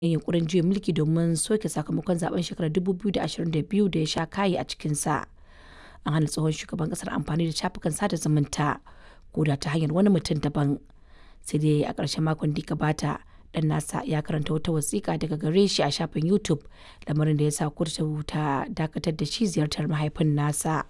yin yunƙurin juyin mulki domin soke sakamakon zaben shekarar 2022 da ya sha kayi a cikinsa. An hana tsohon shugaban ƙasar amfani da shafukan sada zumunta ko da ta hanyar wani mutum daban. Sai dai a ƙarshen makon da ya gabata, ɗan nasa ya karanta wata wasiƙa daga gare shi a shafin YouTube, lamarin da ya sa kotu ta dakatar da shi ziyartar mahaifin nasa.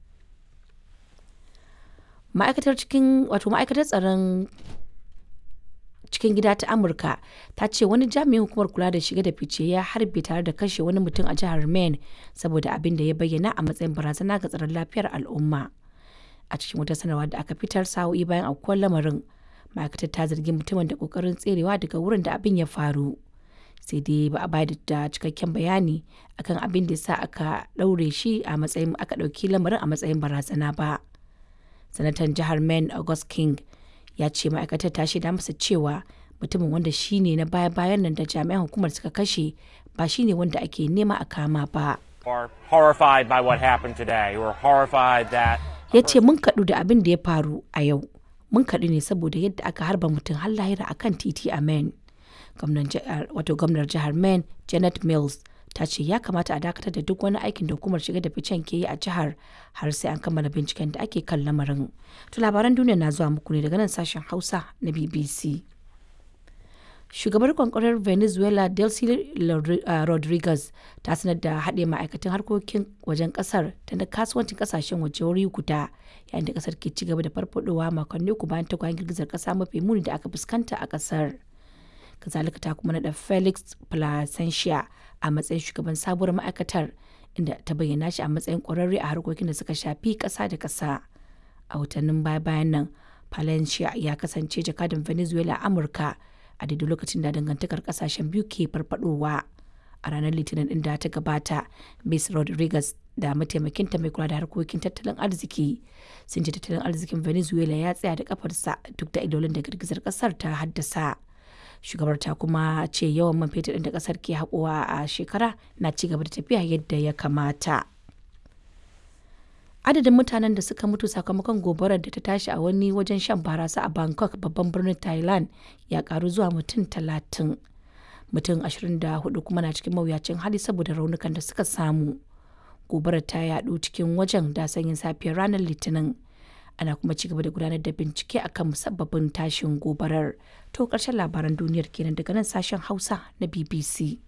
Ma'aikatar cikin wato ma'aikatar tsaron cikin gida ta Amurka ta ce wani jami'in hukumar kula da shige da fice ya harbe tare da kashe wani mutum a jihar Maine saboda abin da ya bayyana a matsayin barazana ga tsaron lafiyar al'umma. A cikin wata sanarwa da aka fitar sa'o'i bayan aukuwar lamarin, ma'aikatar ta zargi mutumin da kokarin tserewa daga wurin da abin ya faru. Sai dai ba a bayar da cikakken bayani akan abin da sa aka ɗaure shi a matsayin aka ɗauki lamarin a matsayin barazana ba. Sanatan jihar Maine August King ya ce ma'aikatar ta shaida masa cewa mutumin wanda shi ne na baya-bayan nan da jami'an hukumar suka kashe ba shi ne wanda ake nema a kama ba. are horrified by what happened today. We're horrified that Ya ce mun kaɗu da abin da ya faru a yau. Mun kaɗu ne saboda yadda aka harba mutum har lahira a kan titi a Maine. Wato gwamnar jihar Maine Janet Mills ta ce ya kamata a dakatar da duk wani aikin da hukumar shiga da ficen ke yi a jihar har sai an kammala binciken da ake kan lamarin. To labaran duniya na zuwa muku ne daga nan sashen Hausa na BBC. Shugabar kwankwarar Venezuela Delcy Rodriguez ta sanar da haɗe ma'aikatan harkokin wajen ƙasar da na kasuwancin ƙasashen waje wuri guda yayin da ƙasar ke ci gaba da farfadowa makonni uku bayan tagwayen girgizar ƙasa mafi muni da aka fuskanta a ƙasar. Kazalika ta kuma naɗa Felix Placentia a matsayin shugaban sabuwar ma'aikatar inda ta bayyana shi a matsayin ƙwararre a harkokin da suka shafi ƙasa da ƙasa. A watannin baya-bayan nan, Palencia ya kasance jakadan Venezuela a Amurka a daidai lokacin da dangantakar kasashen biyu ke farfadowa. A ranar Litinin din da ta gabata, Ms. Rodriguez da mataimakinta mai kula da harkokin tattalin arziki sun ce tattalin arzikin Venezuela ya tsaya da kafarsa duk da idolin da girgizar kasar ta haddasa. Shugabar ta kuma ce yawan man fetur ɗin da kasar ke haƙowa a shekara na ci gaba da tafiya yadda ya kamata. adadin mutanen da suka mutu sakamakon gobarar da ta tashi a wani wajen shan barasa a bangkok babban birnin thailand ya karu zuwa mutum talatin mutum 24 kuma na cikin mawuyacin hali saboda raunukan da suka samu gobarar ta yadu cikin wajen da sanyin safiyar ranar litinin ana kuma ci gaba da gudanar da bincike akan musabbabin tashin gobarar to karshen labaran duniyar kenan daga nan sashen hausa na bbc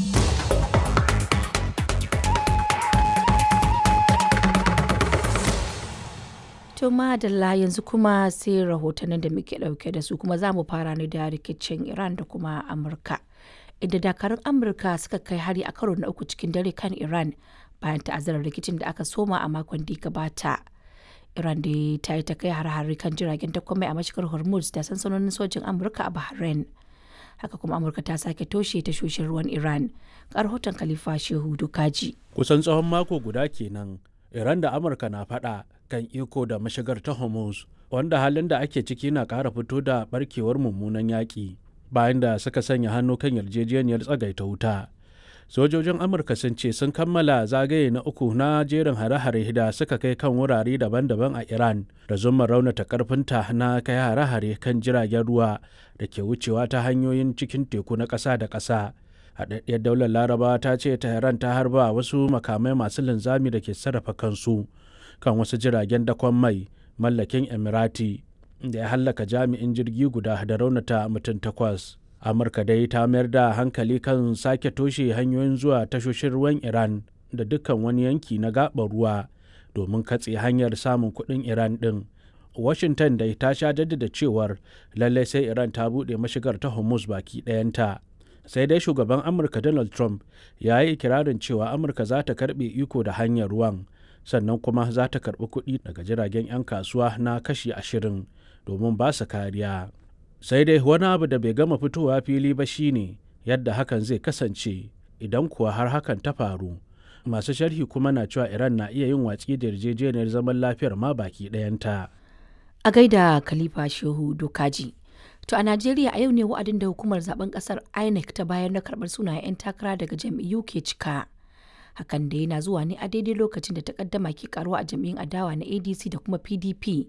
To madalla yanzu kuma sai rahotannin da muke dauke da su kuma za mu fara ne da rikicin Iran da kuma Amurka. Inda dakarun Amurka suka kai hari a karo na uku cikin dare kan Iran bayan ta'azzarar rikicin da aka soma a makon da gabata. Iran da ta yi ta kai har-hari kan jiragen takwamai a mashigar Hormuz da sansanonin sojin Amurka a Bahrain. Haka kuma Amurka ta sake toshe tashoshin ruwan Iran. Ga rahoton Khalifa Shehu Dukaji. Kusan tsawon mako guda kenan Iran da Amurka na faɗa kan iko da mashigar ta Hormuz, wanda halin da ake ciki na ƙara fito da barkewar mummunan yaƙi bayan da suka sanya hannu kan yarjejeniyar tsagaita wuta. Sojojin Amurka sun ce sun kammala zagaye na uku na jerin hare-hare da suka kai kan wurare daban-daban a Iran da zuma raunata karfinta na kai hare-hare kan jiragen ruwa da ke wucewa ta hanyoyin cikin teku na ƙasa da ƙasa. haɗaɗɗiyar daular laraba ta ce tehran ta harba wasu makamai masu linzami da ke sarrafa kansu kan wasu jiragen dakon mai mallakin emirati da ya hallaka jami'in jirgi guda da raunata mutum takwas amurka dai ta mayar da hankali kan sake toshe hanyoyin zuwa tashoshin ruwan iran da dukkan wani yanki na gaɓar ruwa domin katse hanyar samun kuɗin iran ɗin washington dai ta sha jaddada cewar lallai sai iran ta buɗe mashigar ta hormuz baki ɗayanta sai dai shugaban amurka donald trump ya yi ikirarin cewa amurka za ta karbe iko da hanyar ruwan sannan kuma za ta karbi kuɗi daga jiragen 'yan kasuwa na kashi ashirin domin ba su kariya sai dai wani abu da bai gama fitowa fili ba shine yadda hakan zai kasance idan kuwa har hakan ta faru masu sharhi kuma na cewa iran na iya yin watsi da yarjejeniyar zaman lafiyar ma baki ɗayanta a gaida khalifa shehu dokaji To a Najeriya a yau ne wa'adin da hukumar zaben kasar INEC ta bayar na karɓar sunayen 'yan takara daga jam'iyyu ke cika. Hakan da yana zuwa ne a daidai lokacin da takaddama ke karuwa a jam'iyyun adawa na ADC da kuma PDP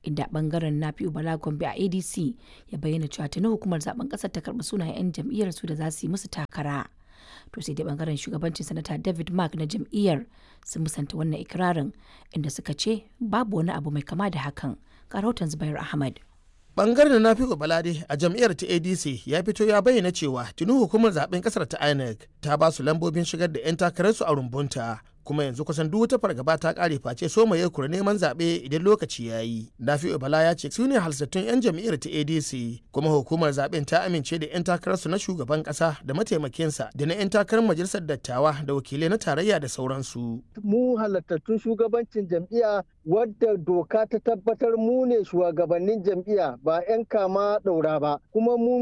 inda bangaren Nafi'u Bala Gombe a ADC ya bayyana cewa tuni hukumar zaben kasar ta karɓi sunayen 'yan jam'iyyar su da za su yi musu takara. To sai dai bangaren shugabancin sanata David Mark na jam'iyyar sun musanta wannan ikirarin inda suka ce babu wani abu mai kama da hakan. Ga rahoton Zubair Ahmad. bangaren na fi balade a jam'iyyar ta adc ya fito ya bayyana cewa tuni hukumar zaben kasar ta inec ta ba su lambobin shigar da 'yan takararsu a rumbunta kuma yanzu kusan duk wata fargaba ta kare face so mai kura neman zaɓe idan lokaci ya yi nafi'u bala ya ce su ne halsattun 'yan jam'iyyar ta adc kuma hukumar zaben ta amince da 'yan takararsu na shugaban ƙasa da mataimakinsa da na 'yan takarar majalisar dattawa da wakilai na tarayya da sauransu mu halattattun shugabancin jam'iyya wadda doka ta tabbatar mu ne shugabannin jam'iyya ba 'yan kama ɗaura ba kuma mu